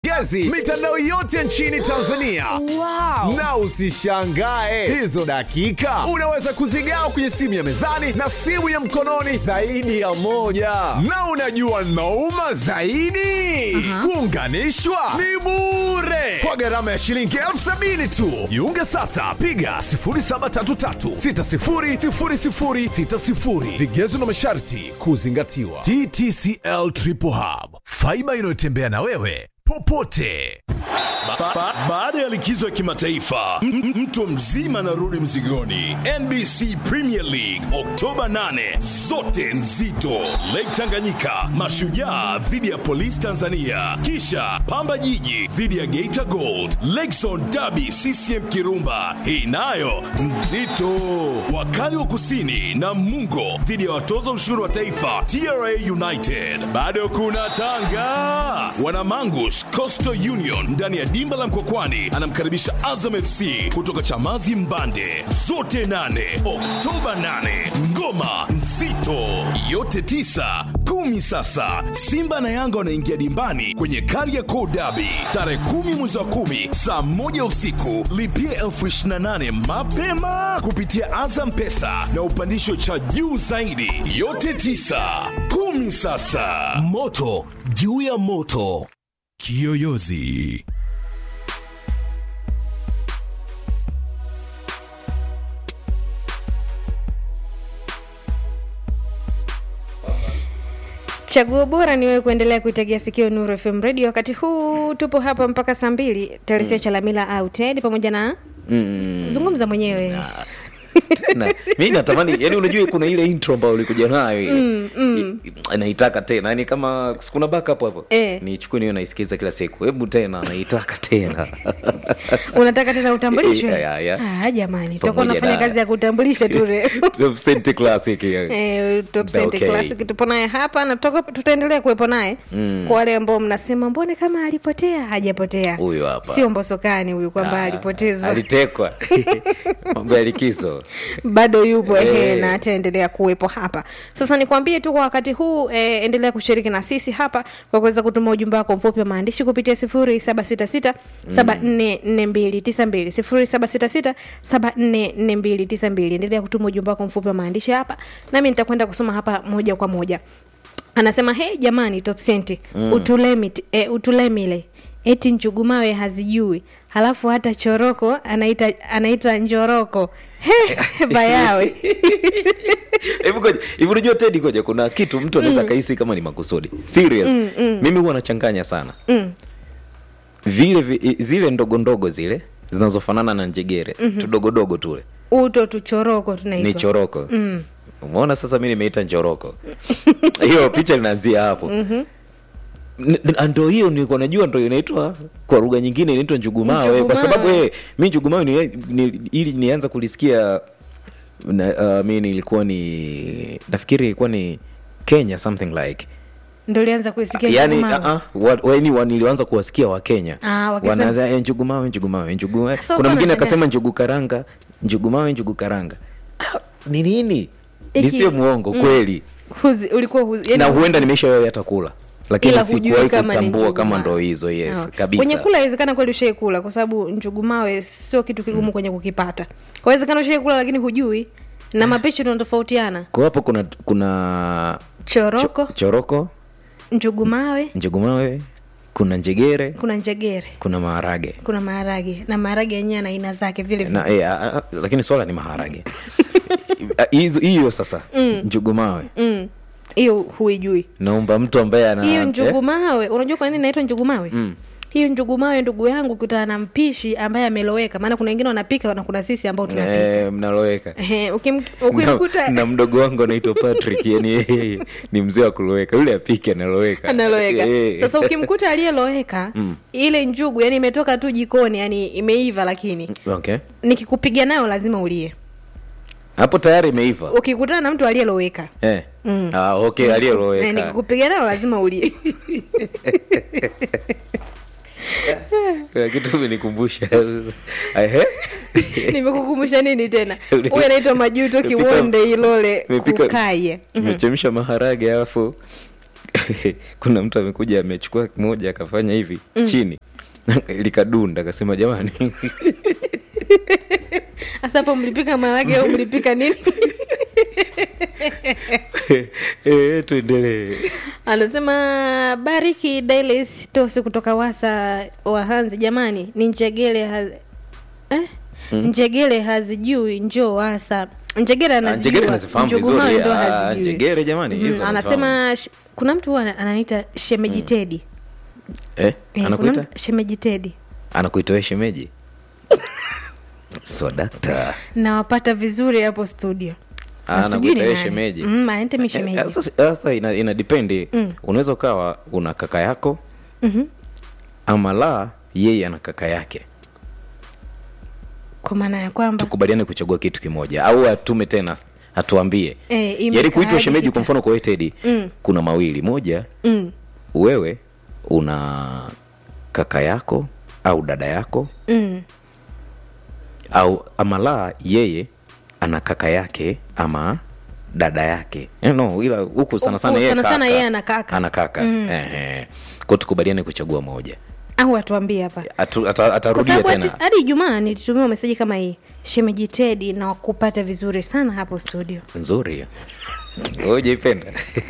gezi mitandao yote nchini Tanzania. Wow. Na usishangae hizo dakika unaweza kuzigawa kwenye simu ya mezani na simu ya mkononi zaidi ya moja. Na unajua nauma zaidi, kuunganishwa ni bure kwa gharama ya shilingi elfu sabini tu. Jiunge sasa, piga 0733600060. Vigezo na masharti kuzingatiwa. TTCL Triple Hub, faiba inayotembea na wewe popote. Ba- ba- Baada ya likizo ya kimataifa m- m- mtu mzima anarudi mzigoni. NBC Premier League Oktoba 8, zote nzito. Lake Tanganyika, Mashujaa dhidi ya Polisi Tanzania, kisha Pamba Jiji dhidi ya Geita Gold, Lakezone Derby CCM Kirumba, hii nayo nzito. Wakali wa Kusini na Mungo dhidi ya watoza ushuru wa taifa TRA United. Bado kuna Tanga, Wanamangush Coastal Union ndani ya dimba la Mkokwani anamkaribisha Azam FC kutoka Chamazi Mbande. Zote nane Oktoba 8, ngoma nzito yote tisa kumi. Sasa Simba na Yanga wanaingia dimbani kwenye Kariakoo Derby tarehe kumi mwezi wa kumi saa moja usiku. Lipia elfu ishirini na nane mapema kupitia Azam Pesa na upandisho cha juu zaidi. Yote tisa kumi. Sasa moto juu ya moto. Kiyoyozi. Chaguo bora ni wewe kuendelea kuitegea sikio Nuru FM Radio. Wakati huu tupo hapa mpaka saa mbili. Teresia Chalamila au Ted pamoja na Mm. zungumza mwenyewe. na mi natamani yani unajua kuna ile intro ambayo ulikuja nayo mm, mm. naitaka tena yani kama kuna backup hapo Eh. nichukue niyo naisikiza kila siku hebu tena naitaka tena Unataka tena utambulishwe? Yeah, yeah, yeah. Ah, jamani, tutakuwa Pamoja unafanya na- kazi ya kutambulisha tu leo. Top Cent Classic yeah. Eh, Top Cent Okay. Classic tupo naye hapa na tutakuwa- tutaendelea kuwepo naye kwa wale ambao mnasema mbone kama alipotea hajapotea Huyu hapa. sio mbosokani huyu kwamba Ah, alipotezwa alitekwa mambo ya likizo bado yupo ehe Eh. na ataendelea kuwepo hapa sasa nikwambie tu kwa wakati huu eh, endelea kushiriki na sisi hapa kwa kuweza kutuma ujumbe wako mfupi wa maandishi kupitia sifuri saba sita sita saba nne nne mbili tisa mbili sifuri saba sita sita saba nne nne mbili tisa mbili endelea kutuma ujumbe wako mfupi wa maandishi hapa nami nitakwenda kusoma hapa moja kwa moja anasema hey jamani top senti mm. utulemit e, utulemile eti nchugumawe hazijui halafu hata choroko anaita anaitwa njoroko He, bayawe hivi ngoja hivi unajua tedi ngoja kuna kitu mtu anaweza kahisi kama ni makusudi serious mimi huwa nachanganya sana vile vi, zile ndogo ndogo zile zinazofanana na njegere tudogodogo tule uto tuchoroko ni tunaitwa choroko umeona sasa mi nimeita njoroko hiyo picha linaanzia hapo N- n- ndo hiyo nilikuwa najua ndo inaitwa kwa lugha nyingine inaitwa njugumawe kwa Njugumawe. sababu eh, mi njugumawe ni, ni, ili nianza kulisikia na, uh, mi nilikuwa ni nafikiri ilikuwa ni kenya something like ndo lianza kuisikia yani njugumawe. uh, uh, wa, yani wa, nilianza kuwasikia wakenya Ah, wakisema- wanaanza eh, njugumawe njugumawe njugumawe Sasa kuna uko mwingine unashangaa. akasema njugu karanga njugumawe njugu karanga Ah, ni nini Iki- nisiwe muongo kweli Huzi, ulikuwa huzi, na yani huenda nimeshawahi hata kula lakini ila hujui sikuwahi kama ni kutambua kama njugumawe. ndo hizo yes Ah. kabisa kwenye kula inawezekana kweli ushaikula kwa sababu njugumawe sio kitu kigumu kwenye kukipata kwa inawezekana ushaikula lakini hujui na mapishi tunatofautiana kwa hapo kuna kuna choroko cho, choroko njugumawe njugumawe kuna njegere kuna njegere kuna maharage kuna maharage na maharage yenyewe na aina zake vile vile na eh, a, a, lakini swala ni maharage Ah, hizo hiyo sasa njugumawe Mm. hiyo huijui naomba mtu ambaye ana hiyo eh, njugumawe unajua kwa nini inaitwa njugumawe hiyo njugumawe ndugu yangu kutana na mpishi ambaye ameloweka maana kuna wengine wanapika na kuna sisi ambao tunapika eh, mnaloweka Ehe, ukim- na, ukimkuta na mdogo wangu anaitwa patrick yani yeye ni mzee wa kuloweka yule apike analoweka analoweka Eh. sasa ukimkuta aliyeloweka ile njugu yani imetoka tu jikoni yani imeiva lakini okay nikikupiga nayo lazima ulie hapo tayari imeiva ukikutana na mtu aliyeloweka eh. Mm. ah, okay Eh, aliyeloweka nikikupiga nayo lazima ulie kuna kitu umenikumbusha Ehe. nimekukumbusha nini tena Uli- huyu anaitwa majuto Nimepika- kiwonde ilole nimepika- kukaye tumechemsha maharage alafu kuna mtu amekuja amechukua kimoja akafanya hivi chini likadunda akasema jamani hasa hapo mlipika maharage au mlipika nini e, tuendelee anasema bariki Dailes tosi kutoka wasa wahanzi jamani ni njegele haz... eh? njegele hazijui njoo wasa njegere Ah, njegere nazifahamu vizuri. ndo Ah, hazijui njegere jamani, Mhm, hizo anasema sh- kuna mtu huwa ana- anaita shemeji tedi eh, Eh, kuna anakuita mtu- shemeji tedi anakuita we shemeji so dakta nawapata vizuri hapo studio Ah, Na sijui anakuita ni we nani. shemeji. Mm, aente mi shemeji Eh, sasa sasa ina, ina dipendi unaweza ukawa una kaka yako Mhm. ama la yeye ana kaka yake kwa maana ya kwamba tukubaliane kuchagua kitu kimoja au atume tena atuambie Eh, yaani imekaaje kuitwa shemeji kita- kwa mfano kwa wewe Teddy Mm. kuna mawili moja mm, wewe una kaka yako au dada yako mm. au ama la yeye ana kaka yake ama dada yake eh, no ila huku sana sana Huku yeye sana sana kaka. yeye ana kaka. ana kaka Mm. Ehe. kwa tukubaliane kuchagua moja au atuambie hapa Atu, ata, kwa atarudia sababu tena hadi- hadi ijumaa nilitumiwa meseji kama hii shemeji tedi na kupata vizuri sana hapo studio nzuri ujaipenda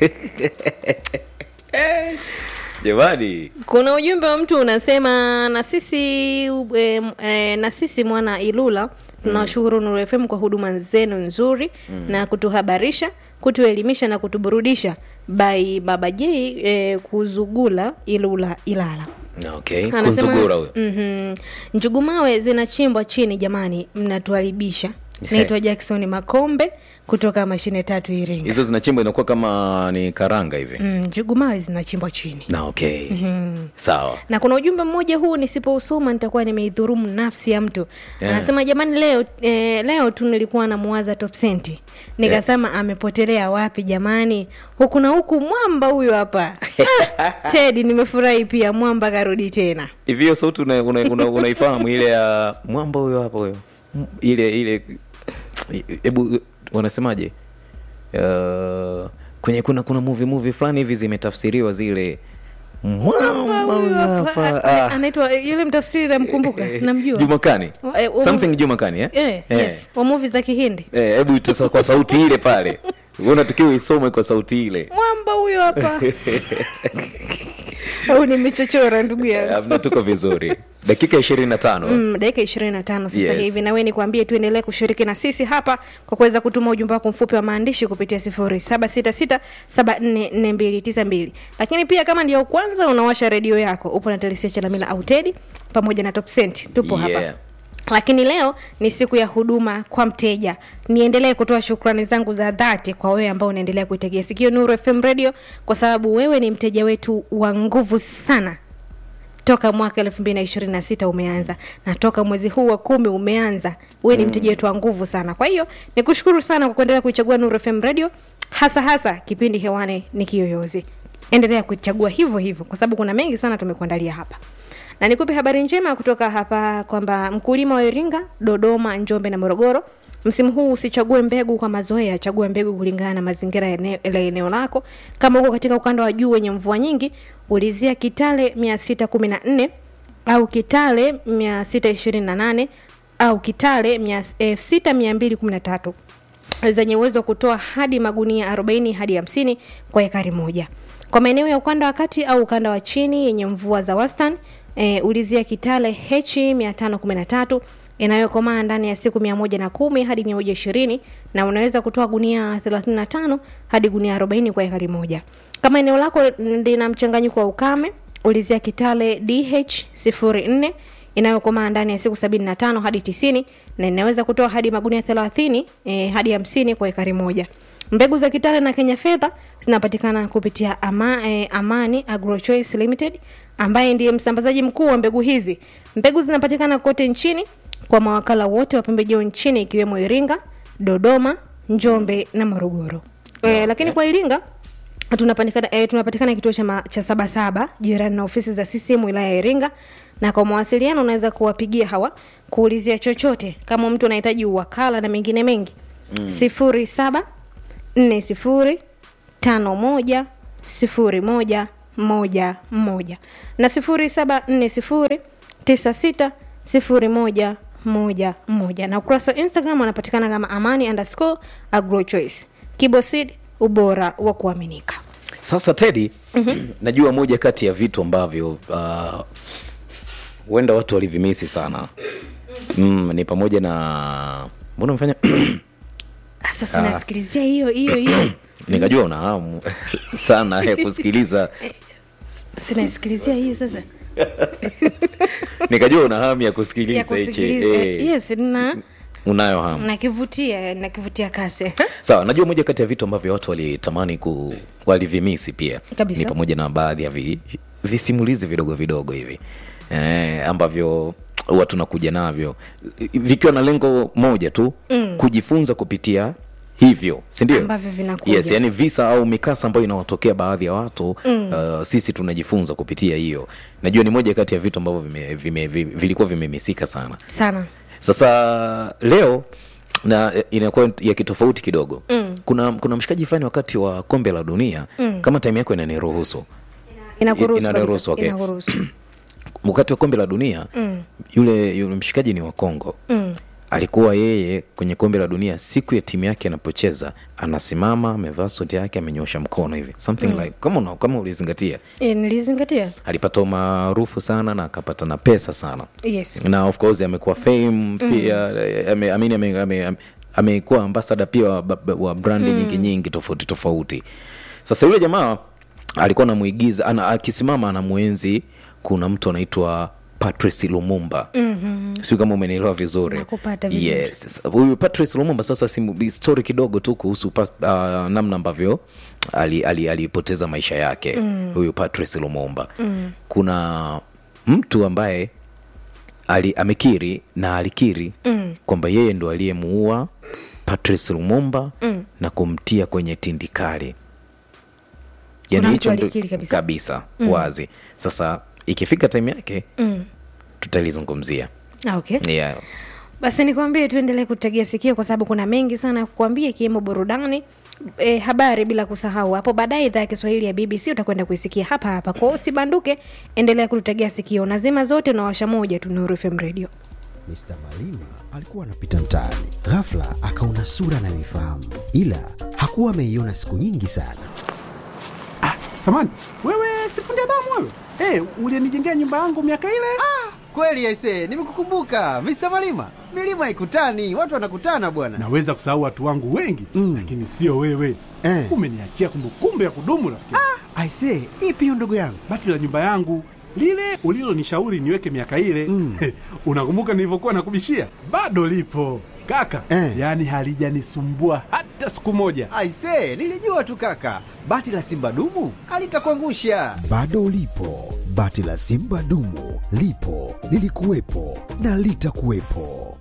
jamani kuna ujumbe wa mtu unasema na sisi e, e, na sisi mwana ilula tunawashukuru Nuru FM kwa huduma zenu nzuri na kutuhabarisha kutuelimisha na kutuburudisha by baba j e, kuzugula ilula ilala okay Anasema, kunzugura huyo mhm, njugumawe zinachimbwa chini jamani mnatuharibisha naitwa jackson makombe kutoka mashine tatu iringa hizo zinachimbwa inakuwa kama ni karanga hivi mm, njugumawe zinachimbwa chini na okay sawa na kuna ujumbe mmoja huu nisipousoma nitakuwa nimeidhurumu nafsi ya mtu Yeah. anasema jamani leo eh, leo tu nilikuwa namuwaza top senti nikasema amepotelea wapi jamani huku na huku mwamba huyo hapa Ah, tedi nimefurahi pia mwamba karudi tena hivi hiyo sauti unaifahamu una, una, unaifahamu ile ya mwamba huyo hapo huyo M- ile ile hebu wanasemaje uh, kwenye kuna kuna movie movie fulani hivi zimetafsiriwa zile mwamba huyo huyo hapa hapa a- ah. anaitwa yule mtafsiri namkumbuka namjua jumakani Eh, um- something jumakani eh? eh, Eh. yes wa movie za kihindi Eh, hebu sasa kwa sauti ile pale unatakiwa isome kwa sauti ile mwamba huyo hapa au nimechochora ndugu yangu Amna, tuko vizuri dakika ishirini na tano Mm, dakika ishirini na tano sasa Yes. hivi na we nikwambie tuendelee kushiriki na sisi hapa kwa kuweza kutuma ujumbe wako mfupi wa maandishi kupitia sifuri saba sita sita saba nne nne mbili tisa mbili lakini pia kama ndio kwanza unawasha redio yako upo na telesia chalamila au tedi pamoja na top Cent. tupo Yeah. hapa lakini leo ni siku ya huduma kwa mteja niendelee kutoa shukrani zangu za dhati kwa wewe ambao unaendelea kuitegea sikio nuru fm radio kwa sababu wewe ni mteja wetu wa nguvu sana toka mwaka elfu mbili na ishirini na sita umeanza na toka mwezi huu wa kumi umeanza wewe ni mteja wetu wa nguvu sana kwa hiyo nikushukuru sana kwa kuendelea kuichagua nuru fm radio hasa hasa kipindi hewani ni kiyoyozi endelea kuichagua hivyo hivyo kwa sababu kuna mengi sana tumekuandalia hapa na nikupe habari njema kutoka hapa kwamba mkulima wa iringa dodoma njombe na morogoro msimu huu usichague mbegu kwa mazoea chagua mbegu kulingana na mazingira ya eneo- la eneo lako kama huko katika ukanda wa juu wenye mvua nyingi ulizia kitale 614 au kitale 628 au kitale 6213 zenye uwezo wa kutoa hadi magunia 40 hadi 50 kwa ekari moja kwa maeneo ya ukanda wa kati au ukanda wa chini yenye mvua za wastani e, ulizia kitale h 513 inayokomaa ndani ya siku 110 hadi 120 na unaweza kutoa gunia 35 hadi gunia 40 kwa ekari moja kama eneo lako lina mchanganyiko wa ukame ulizia kitale dh 04 inayokomaa ndani ya siku 75 hadi 90 na inaweza kutoa hadi magunia 30 eh, hadi 50 kwa ekari moja mbegu za kitale na kenya fedha zinapatikana kupitia ama, eh, amani agrochoice limited ambaye ndiye msambazaji mkuu wa mbegu hizi mbegu zinapatikana kote nchini kwa mawakala wote wa pembejeo nchini ikiwemo iringa dodoma njombe na morogoro eh, lakini kwa iringa tunapatikana eh, tunapatikana kituo cha, ma- cha sabasaba jirani na ofisi za CCM wilaya ya Iringa na kwa mawasiliano unaweza kuwapigia hawa kuulizia chochote kama mtu anahitaji uwakala na mengine mengi sifuri saba nne sifuri tano moja sifuri moja moja moja na sifuri saba nne sifuri tisa sita sifuri moja moja moja na ukurasa wa instagram wanapatikana kama amani underscore agrochoice kibosid ubora wa kuaminika sasa tedi mm-hmm. najua moja kati ya vitu ambavyo ah, huenda watu walivimisi sana mm, ni pamoja na mbona umefanya sasa sinasikilizia hiyo hiyo hiyo nikajua una hamu sana ya kusikiliza sinasikilizia hiyo sasa nikajua una hamu ya ya kusikiliza hichi kusikiliza eh, yes na unayo hamu nakivutia nakivutia kasi sawa najua moja kati ya vitu ambavyo watu walitamani ku walivimisi pia Kabisa. ni pamoja na baadhi ya vi, visimulizi vidogo vidogo hivi eh, ambavyo huwa tunakuja navyo vikiwa na lengo moja tu mm. kujifunza kupitia hivyo sindio Ambavyo vinakuja. yes, yani visa au mikasa ambayo inawatokea baadhi ya watu mm. uh, sisi tunajifunza kupitia hiyo najua ni moja kati ya vitu ambavyo vime, vime, vime, vilikuwa vimemisika sana sana sasa leo na eh, inakuwa ya kitofauti kidogo mm. kuna kuna mshikaji fulani wakati wa kombe la dunia mm. kama time yako inaniruhusu inakuruhusu Inaruhusu, kabisa, okay. inakuruhusu wakati wa kombe la dunia mm. yule yule mshikaji ni wa kongo mm. alikuwa yeye kwenye kombe la dunia siku ya timu yake anapocheza anasimama amevaa suti yake amenyosha mkono hivi something mm. like kama una, kama ulizingatia e, nilizingatia alipata umaarufu sana na akapata na pesa sana yes na of course amekuwa fame pia ame, amini ame, ame, ame, amekuwa ambasada pia wa, wa brandi mm. nyingi nyingi tofauti tofauti sasa yule jamaa alikuwa anamwigiza ana, akisimama anamwenzi kuna mtu anaitwa patrice lumumba mm-hmm. siu kama umenielewa vizuri Nakupata vizuri. yes. Sasa, huyu patrice lumumba sasa simu, story kidogo tu kuhusu pas, uh, namna ambavyo alipoteza ali, alipoteza maisha yake mm. huyu patrice lumumba mm. kuna mtu ambaye ali, amekiri na alikiri mm. kwamba yeye ndo aliyemuua patrice lumumba mm. na kumtia kwenye tindikali Kuna mtu hicho ndo- alikiri kabisa? kabisa mm. wazi sasa ikifika time yake mm. tutalizungumzia Ah, okay yeah. basi nikwambie tuendelee kutegea sikio kwa sababu kuna mengi sana ya kukwambia ikiwemo burudani e, habari bila kusahau hapo baadaye idhaa ya kiswahili ya bbc utakwenda kuisikia hapa hapa kwao usibanduke endelea kututegea sikio nazima zote unawasha moja tu Nuru FM radio Mr. Malima alikuwa anapita mtaani, ghafla akaona sura anayoifahamu, ila hakuwa ameiona siku nyingi sana. Samani, wewe sifundi damu wewe? Hey, ulienijengea nyumba yangu miaka ile? Kweli aise, nimekukumbuka Mr. Malima. Milima haikutani, watu wanakutana bwana. Naweza kusahau watu wangu wengi Mm. lakini sio wewe. Eh. Umeniachia kumbukumbu ya kudumu rafiki. Aise, ipi hiyo ndugu yangu? Bati la nyumba yangu lile ulilonishauri niweke miaka ile Mm. unakumbuka nilivyokuwa nakubishia? Bado lipo kaka, Eh. yaani halijanisumbua hata siku moja. Aise, nilijua tu kaka, bati la simba dumu alitakuangusha. Bado lipo bati la Simba dumu, lipo lilikuwepo na litakuwepo.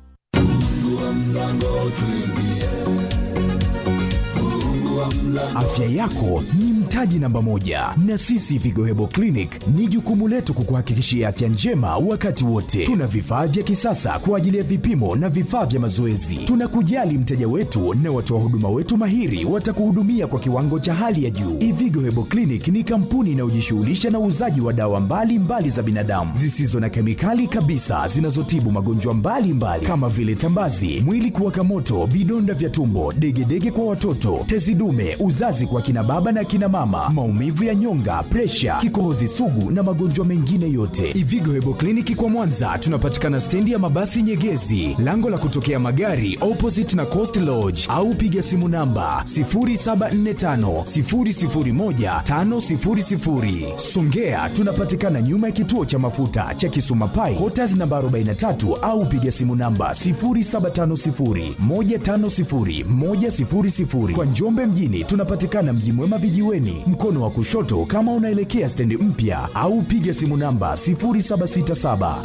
Afya yako ni mtaji namba moja, na sisi Vigohebo Clinic ni jukumu letu kukuhakikishia afya njema wakati wote. Tuna vifaa vya kisasa kwa ajili ya vipimo na vifaa vya mazoezi. Tunakujali mteja wetu na watoa huduma wetu mahiri watakuhudumia kwa kiwango cha hali ya juu. Ivigo Hebo Clinic ni kampuni inayojishughulisha na uuzaji wa dawa mbalimbali mbali za binadamu zisizo na kemikali kabisa zinazotibu magonjwa mbalimbali kama vile tambazi, mwili kuwaka moto, vidonda vya tumbo, degedege kwa watoto, tezi dume, uzazi kwa kina baba na kina mama, maumivu ya nyonga, presha, kikohozi sugu na magonjwa mengine yote. Ivigo Hebo Kliniki kwa Mwanza tunapatikana stendi ya mabasi Nyegezi, lango la kutokea magari opposite na Coast Lodge, au piga simu namba 0745 001 500. Songea tunapatikana nyuma ya kituo cha mafuta cha Kisuma Pai, Quarters namba 43 au piga simu namba 0750 150 100. Kwa Njombe mjini tunapatikana Mji Mwema vijiweni, mkono wa kushoto kama unaelekea stendi mpya, au piga simu namba 0767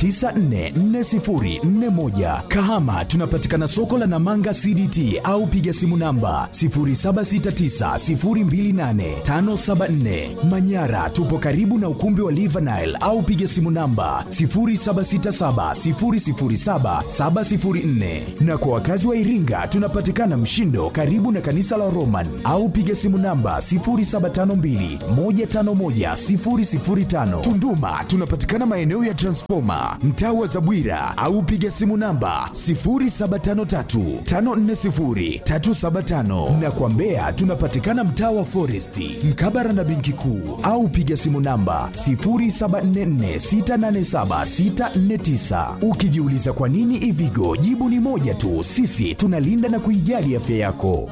944041. Kahama tunapatikana soko la Namanga CDT au piga simu namba 0769028574. Manyara tupo karibu na ukumbi wa Livanile au piga simu namba 0767007704. Na kwa wakazi wa Iringa tunapatikana Mshindo karibu na kanisa la Roman au piga simu namba 07 0752151005. Tunduma tunapatikana maeneo ya Transformer, mtaa wa Zabwira au piga simu namba 0753540375 na kwa Mbeya tunapatikana mtaa wa Foresti, mkabara na benki kuu au piga simu namba 0744687649. Ukijiuliza kwa nini Ivigo, jibu ni moja tu, sisi tunalinda na kuijali afya yako.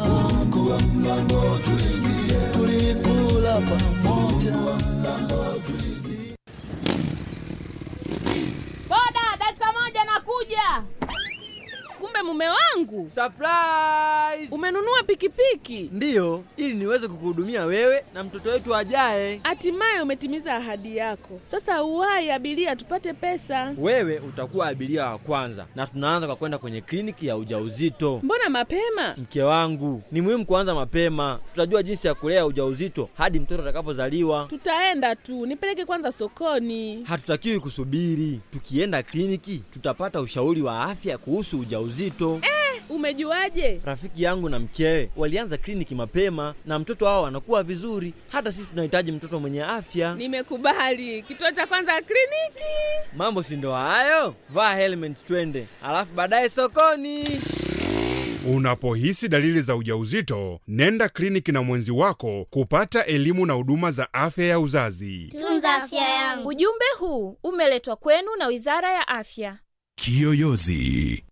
Boda, dakika moja nakuja. Kumbe mume wangu Surprise! umenunua pikipiki, Ndiyo, ili niweze kukuhudumia wewe na mtoto wetu ajaye. hatimaye umetimiza ahadi yako. Sasa uwahi abiria, tupate pesa. Wewe utakuwa abiria wa kwanza, na tunaanza kwa kwenda kwenye kliniki ya ujauzito. Mbona mapema? Mke wangu, ni muhimu kuanza mapema. Tutajua jinsi ya kulea ujauzito hadi mtoto atakapozaliwa. Tutaenda tu, nipeleke kwanza sokoni. Hatutakiwi kusubiri. Tukienda kliniki, tutapata ushauri wa afya kuhusu ujauzito. Umejuaje? Rafiki yangu na mkewe walianza kliniki mapema na mtoto wao anakuwa vizuri. Hata sisi tunahitaji mtoto mwenye afya. Nimekubali. Kituo cha kwanza kliniki. Mambo si ndo hayo? Vaa helmet twende, alafu baadaye sokoni. Unapohisi dalili za ujauzito, nenda kliniki na mwenzi wako kupata elimu na huduma za afya ya uzazi. Tunza afya yangu. Ujumbe huu umeletwa kwenu na Wizara ya Afya. Kiyoyozi